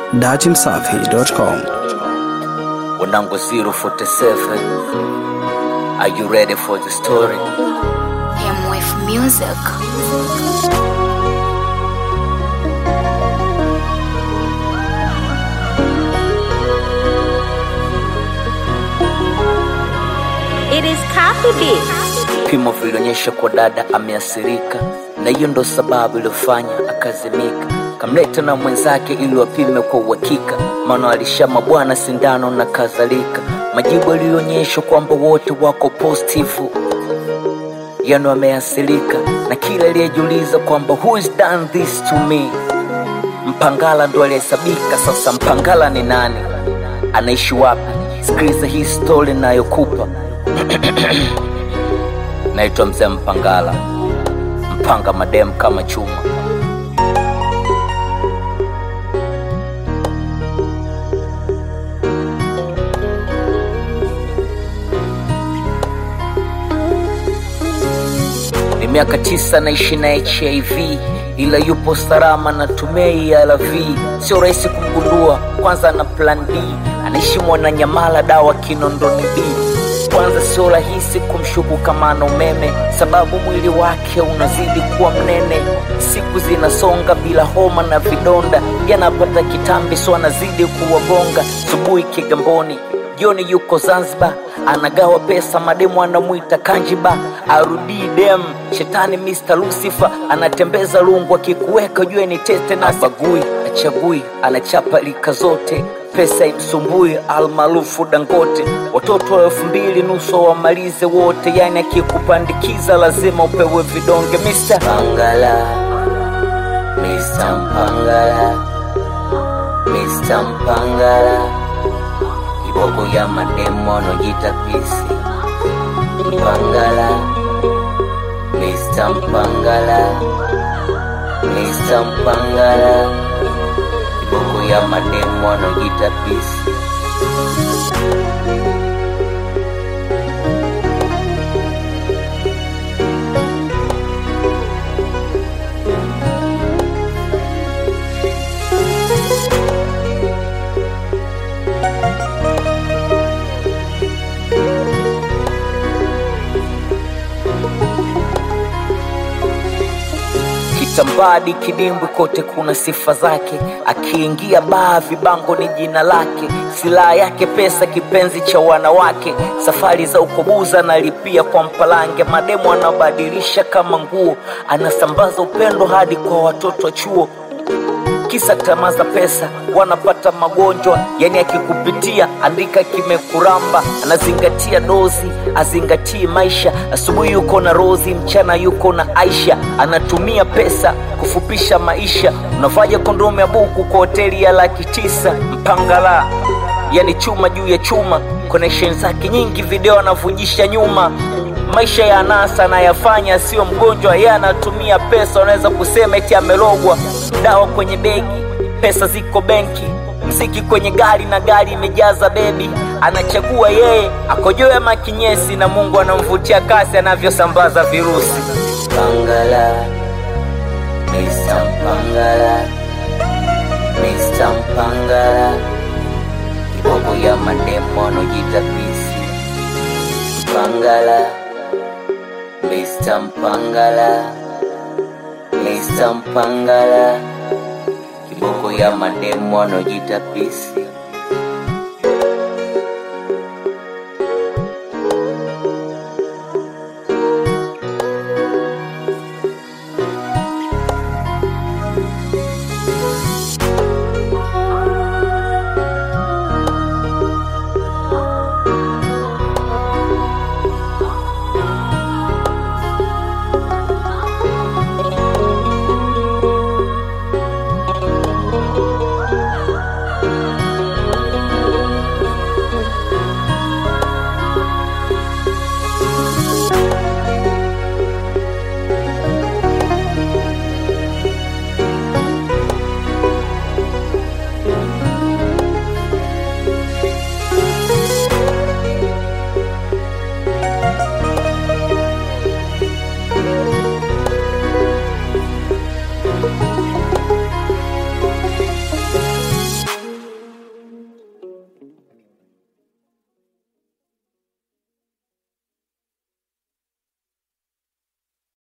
datimsafi.com. Wanangu 047 Are you ready for the story? Him with music. It is Copy Beat. Vipimo vilionyesha kwa dada ameathirika, na hiyo ndo sababu iliyofanya akazimika. Kamleta na mwenzake ili wapime kwa uhakika, maana alishama bwana sindano na kadhalika. Majibu yalionyesha kwamba wote wako positifu, yani wameathirika, na kila aliyejiuliza kwamba who is done this to me, Mpangala ndo alihesabika. Sasa Mpangala ni nani? Anaishi wapi? Sikiliza hii story nayokupa. Naitwa mzee Mpangala, mpanga madem kama chuma. Ni miaka tisa naishi na HIV ila yupo salama na tumei ARV. Sio rahisi kumgundua, kwanza na plan B. Anaishi Mwananyamala, dawa Kinondoni B. Kwanza sio rahisi kumshuku kama ana umeme, sababu mwili wake unazidi kuwa mnene. Siku zinasonga bila homa na vidonda, yanapata kitambi, so anazidi kuwagonga. Subuhi Kigamboni, jioni yuko Zanzibar, anagawa pesa, mademu anamwita Kanjiba, arudii dem shetani Mr. Lucifer anatembeza lungu, akikuweka jue ni tete na bagui achagui, anachapa lika zote pesa imsumbui, almaarufu Dangote. Watoto wa elfu mbili nusu wamalize wote, yani akikupandikiza lazima upewe vidonge. Mr. Pangala, Mr. Mpangala, Mr. Mpangala, kiboko ya mademo anojita pisi. Mpangala, Mr. Mpangala, Mr. Mpangala, kiboko ya mademo anojita pisi. Kitambadi, kidimbwi, kote kuna sifa zake. Akiingia baa, vibango ni jina lake. Silaha yake pesa, kipenzi cha wanawake. Safari za ukobuza analipia kwa mpalange. Mademu anabadilisha kama nguo, anasambaza upendo hadi kwa watoto wa chuo kisa tamaa za pesa, wanapata magonjwa. Yani akikupitia andika kimekuramba, anazingatia dozi, azingatii maisha. Asubuhi yuko na Rozi, mchana yuko na Aisha, anatumia pesa kufupisha maisha. Unafanya kondomu ya buku kwa hoteli ya laki tisa. Mpangala yani chuma juu ya chuma, connection zake nyingi, video anavujisha nyuma maisha ya anasa anayafanya, sio mgonjwa, yeye anatumia pesa. Unaweza kusema eti amelogwa. Dawa kwenye begi, pesa ziko benki, mziki kwenye gari na gari imejaza bebi. Anachagua yeye akojoe ama kinyesi, na Mungu anamvutia kasi anavyosambaza virusi. Pangala, Mr. Mpangala, Mr. Mpangala, kiboko ya mademo anojita pisi. Mpangala, Mr. Mpangala, Mr. Mpangala, kiboko ya mademo anojita pisi.